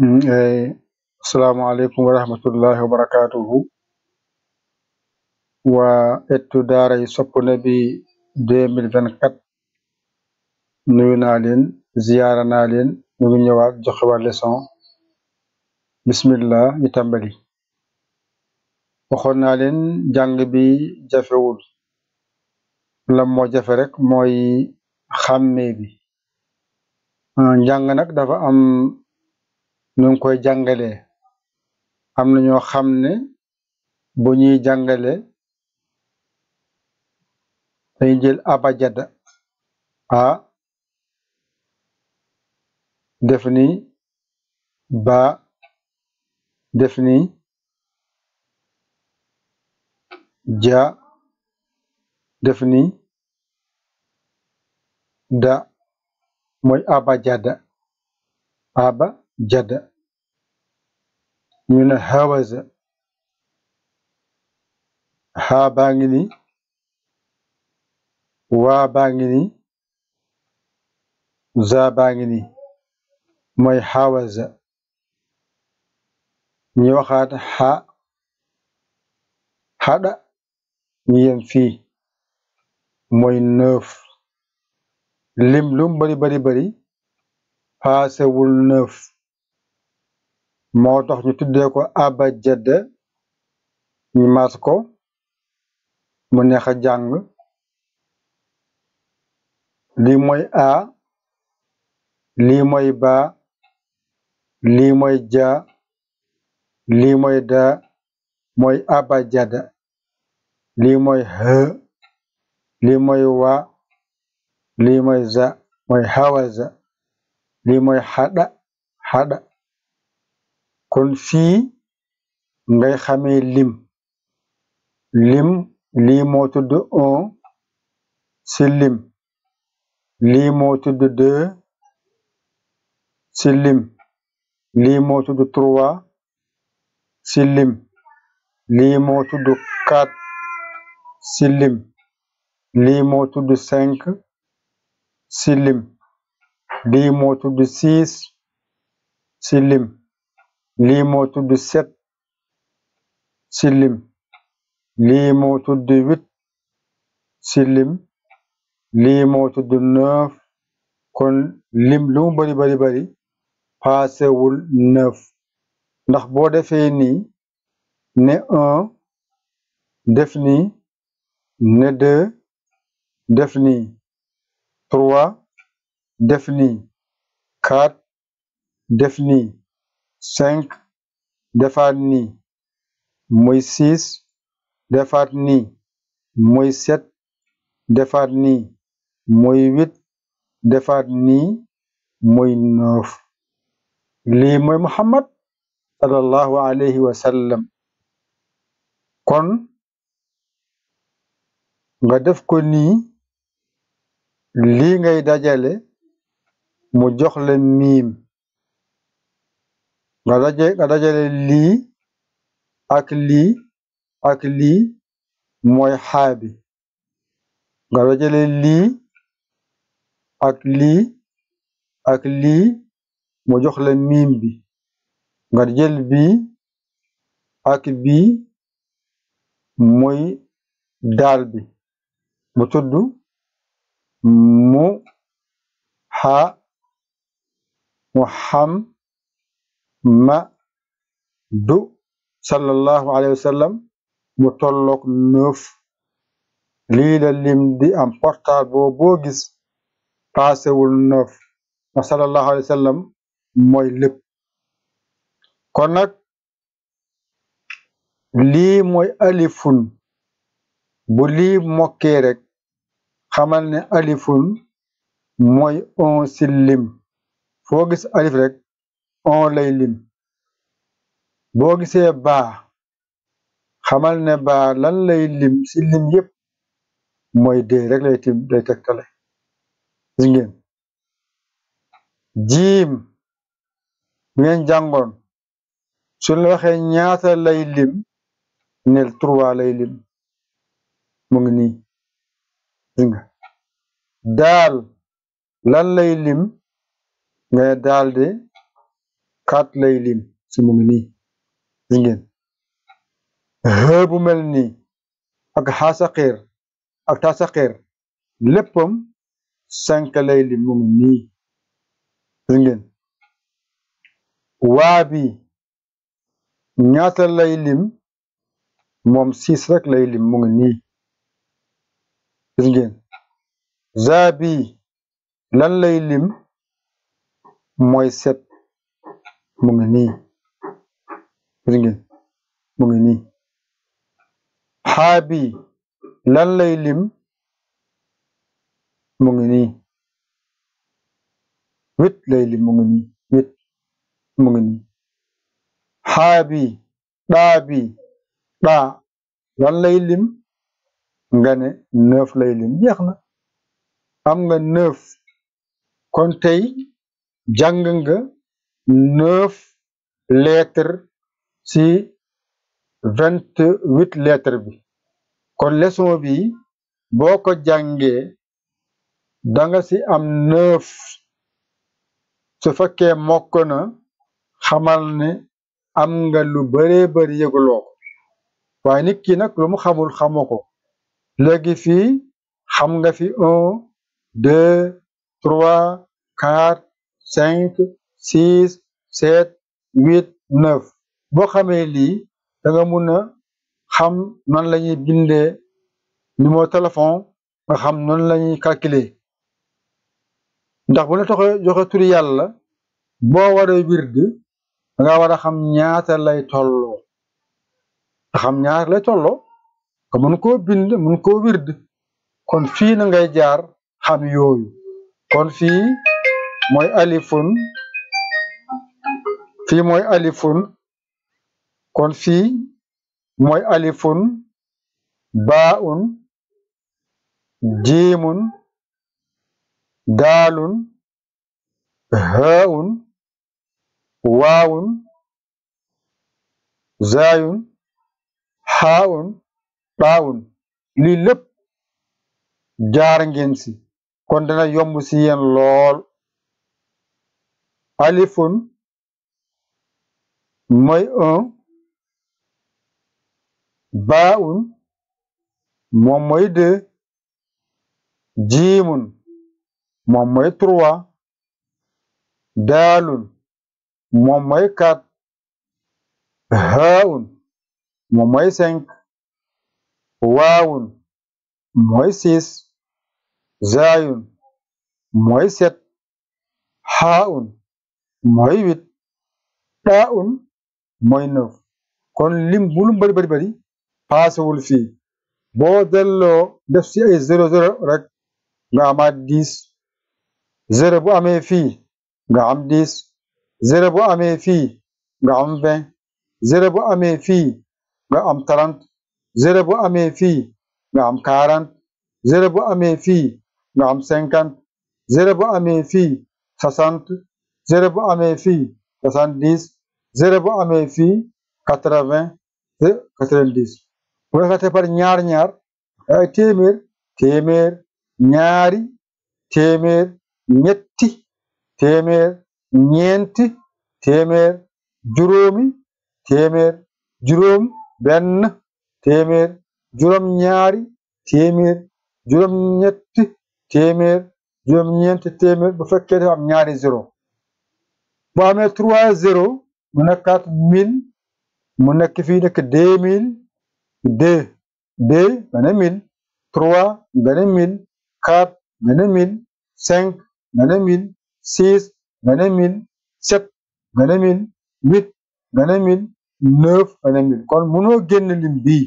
asalaamaaleykum wa rahmatullahi wa barakatuhu waa ettu daaray Sopp Nabi 2024 nuyu naa leen ziyaara naa leen ñu ngi ñëwaat joxe waat leçon bismillah ñu tàmbali waxoon naa leen jàng bi jafewul la moo jafe rek mooy xàmmee bi njàng nag dafa am nu ngi koy jàngalee am na ñoo xam ne bu ñuy jàngale dañuy jël abajada a def ni ba def ni ja def ni da mooy abajada aba jada ñu ne hawaza haa baa ngi ni waa baa ngi ni za baa ngi ni mooy hawaza ñu waxaat ha hada ñu yem fii mooy neuf lim lum bari bari bari paasewul neuf moo tax ñu tuddee ko abajada ñu maas ko mu neex a jàng lii mooy a lii mooy ba lii mooy ja lii mooy da mooy abajada lii mooy h lii mooy wa lii mooy za mooy hawaza lii mooy hada hada kon fii ngay xamee lim lim lii moo tudd un ci lim lii moo tudd deux ci lim lii moo tudd trois ci lim lii moo tudd quatre ci lim lii moo tudd cinq ci lim lii moo tudd six ci lim lii moo tudd sept ci lim lii moo tudd huit ci lim lii moo tudd neuf kon lim lu mu bari bari bari paasewul neuf ndax boo defee nii ne un def nii ne deux def nii trois def nii quatre def nii cinq defaat nii muy six defaat nii muy sept defaat nii muy huit defaat nii muy neuf lii mooy Muhammad sallallahu alayhi wa sallam kon nga def ko nii lii ngay dajale mu jox la miim nga daje nga dajale lii ak lii ak lii mooy xaabi nga dajale lii ak lii ak lii mu jox la miim bi nga jël bii ak bii muy daal bi mu tudd mu ha mu xam ma du sallallahu alayhi wa sallam mu tolloog neuf lii la lim di am portable boo boo gis paasewul neuf ndax sallallahu alayhi wa sallam mooy lépp kon nag lii mooy alifun bu lii mokkee rek xamal ne alifun mooy on ci lim foo gis alif rek on lay lim boo gisee baa xamal ne baa lan lay lim ci lim yépp mooy dee rek lay tim lay tegtale gis ngeen jiim ngeen jàngoon suñ la waxee ñaata lay lim nel trois lay lim mu ngi nii gis nga daal lan lay lim nga ne daal de quatre lay lim si mu ngi nii gis ngeen xë bu mel nii ak xaasaqeer ak taasaqeer léppam cinq lay lim mu ngi nii gis ngeen waa bi ñaata lay lim moom six rek lay lim mu ngi nii gis ngeen zaa bi lan lay lim mooy sept mu ngi nii gis ngeen mu ngi nii xaa bi lan lay lim mu ngi nii huit lay lim mu ngi nii huit mu ngi nii xaa bi daa bi daa lan lay lim nga ne neuf lay lim jeex na am nga neuf kon tey jàng nga neuf lettres ci vingt huit lettres bi kon leçon bi boo ko jàngee danga ci am neuf su fekkee mokk na xamal ne am nga lu baree bari yëguloo ko waaye nit ki nag lu mu xamul xamoo ko léegi fii xam nga fi un deux trois quatre cinq six sept huit neuf boo xamee lii da nga mun a xam nan la ñuy bindee numéro téléphone nga xam noonu la ñuy calculer ndax bu la tax joxe turi yàlla boo waree wird da nga war a xam ñaata lay tolloo nga xam ñaata lay tolloo nga mun koo bind mun koo wird kon fii na ngay jaar xam yooyu kon fii mooy alifun fii mooy alifun kon fii mooy alifun baaun jiimun daalun haun waawun zaayun xaawun ɗaawun lii lépp jaar ngeen si kon dana yomb si yéen lool alifun mooy un baaun moom mooy deux jiimun moom mooy trois daalun moom mooy quatre haun moom mooy cinq waawun mooy six zaayun mooy sept xaun mooy huit ɗaun mooy neuf kon lim bu lu bari bari bari paasewul fii boo delloo def ci ay zéro zéro rek nga amaat dix zéro bu amee fii nga am dix zéro bu amee fii nga am vingt zéro bu amee fii nga am trente zéro bu amee fii nga am quarante zéro bu amee fii nga am cinquante zéro bu amee fii soixante zéro bu amee fii soixante dix zéro bu amee fii quatre vingt quatre vingt dix bu defee par ñaar ñaar ay téeméer téeméer ñaari téeméer ñetti téeméer ñeenti téeméer juróomi téeméer juróom benn téeméer juróom ñaari téeméer juróom ñetti téeméer juróom ñeenti téeméer bu fekkee dafa am ñaari zéro bu amee trois zéro mu nekkaat mille mu nekk fii nekk deux mille deux deux nga ne mille trois nga ne mille quatre nga ne mille cinq nga ne mille six nga ne mille sept nga ne mille huit nga ne mille neuf nga ne mille kon mënoo génn lim bii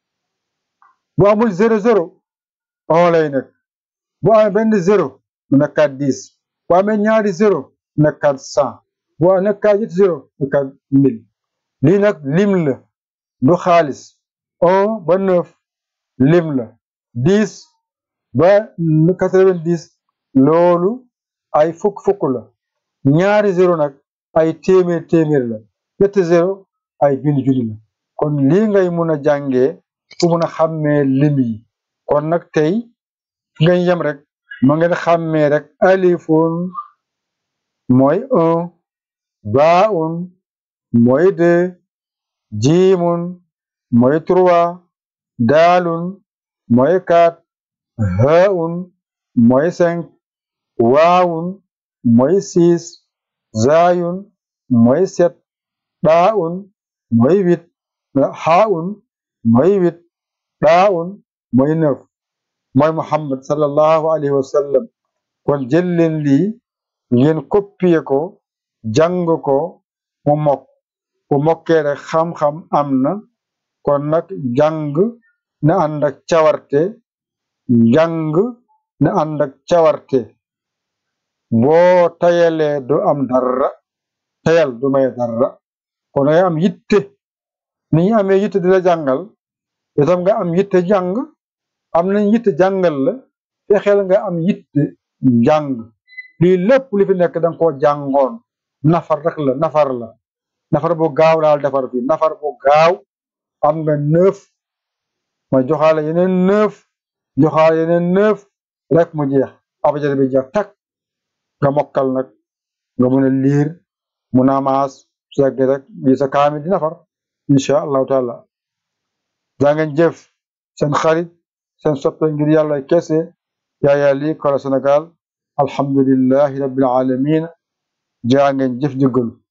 bu amul zéro zéro on lay nekk bu amee benn zéro mu nekkaat dix bu amee ñaari zéro mu nekkaat cent bu nekkaat ñetti zéro mu nekkaat mille lii nag lim la du xaalis un ba neuf lim la dix ba quatre-vingt-dix loolu ay fukk fukk la ñaari zéro nag ay téeméer téeméer la ñetti zéro ay junni junni la kon lii ngay mun a jàngee fu mun a xàmmee lim yi kon nag tey fi ngay yem rek ma ngeen xàmmee rek alifun mooy un baaun mooy deux jiimun mooy trois daalun mooy quatre haun mooy cinq waawun mooy six zaayun mooy sept ɗaaun mooy huit xaaun mooy huit ɗaaun mooy neuf mooy Muhammad sallallahu alayhi wa sallam kon jël leen lii ngeen copier ko jàng ko mu mokk bu mokkee rek xam-xam am na kon nag jàng na ànd ak cawarte jàng na ànd ak cawarte boo tayalee du am dara tayal du may dara kon ngay am yitte ni ñu amee yitte di la jàngal itam nga am yitte jàng am nañ yitte jàngal la fexeel nga am yitte jàng lii lépp li fi nekk danga koo jàngoon nafar rek la nafar la nafar bu gaaw laal defar fi nafar bu gaaw am nga neuf ma joxaale yeneen neuf joxaale yeneen neuf rek mu jeex abajad bi jeex tak nga mokkal nag nga mun a liir mun a maas su yàggee rek bii sa kaamil di nafar insha allahu taala daa ngeen jëf seen xarit seen soppe ngir yàlla kese yaaya lii kala Sénégal alhamdulillahi rabbil alamin jaa ngeen jëf jëggalu